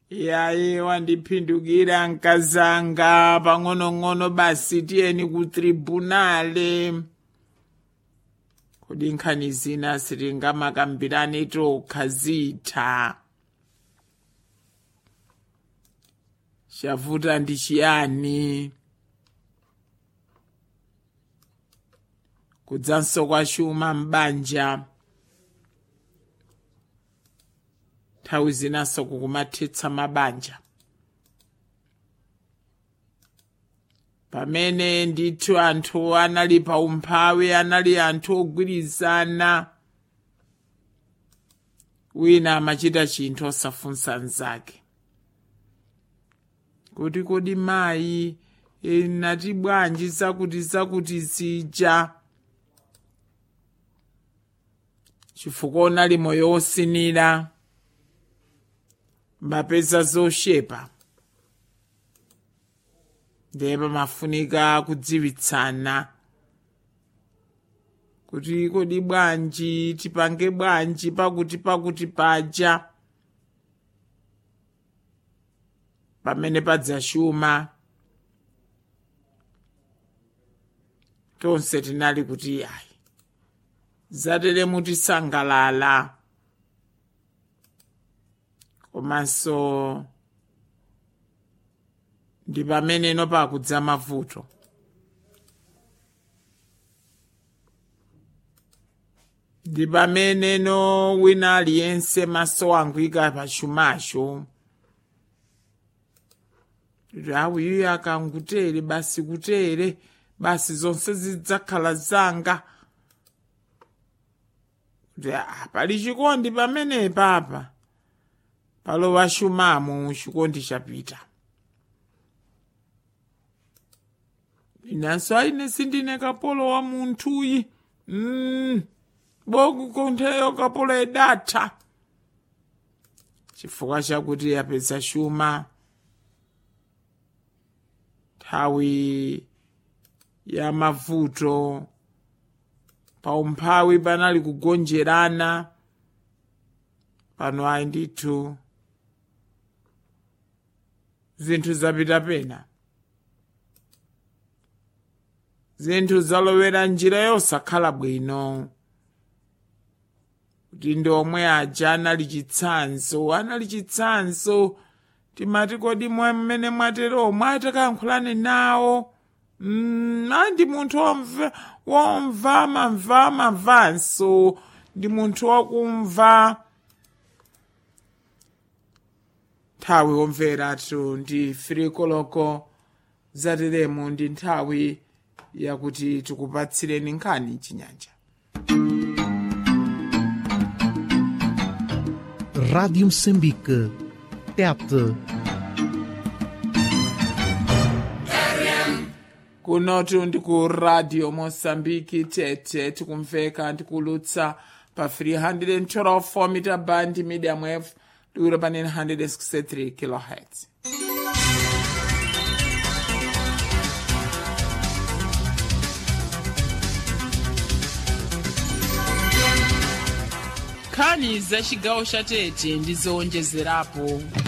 yayi wandiphindukira nkazanga pang'onong'ono basi tiyeni ku tribunale kodi nkhani zina sitingamakambirane tokha zitha chavuta ndi chiyani kudzanso kwa chuma m'banja nthawi zinanso kukumathetsa mabanja pamene ndithu anthu anali pa umphawi anali anthu ogwirizana wina amachita chinthu osafunsa mnzake kuti kodi mayi e, nati bwanji zakuti zakuti zija chifukwa unali moyo wosinira mbapeza zoshepa ndiye pamafunika kudziwitsana kuti kodi bwanji tipange bwanji pakuti pakuti paja pamene padzachuma tonse tinali kuti ayi zatere mutisangalala komanso ndi pamene no pakudza mavuto ndi pamene no wina aliyense maso angwika pachumacho kuti awuyo akangutere basi kutere basi zonse zidzakhala zanga kuti ah, pali chikondi pamenepa apa palowa shumamo chikondi chapita inanso aine sindine kapolo wa munthuyi mm, bokukontheyo kapolo edatha chifukwa chakuti yapeza shuma nthawi ya mavuto paumphawi panali kugonjerana pano ayi ndithu zinthu zapita pena zinthu zalowera njira yosakhala bwino kuti ndi omwe aja anali chitsanzo anali chitsanzo timati kodi mwe mmene mwatero mwatakayankhulane nawo mm, ayi ndi munthu womva womva mamva mamvanso ndi munthu wakumva nthawi womveratu ndi firikoloko zateremu ndi nthawi yakuti tikupatsireni nkhani chinyanja Rádio Moçambique. TET. kunotu ndi ku radio mosambiki tete tikumveka ndikulutsa pa 312 mita band medium wave liwiro pa 963 kilohertz nkhani za chigawo cha tete ndi zowonjezerapo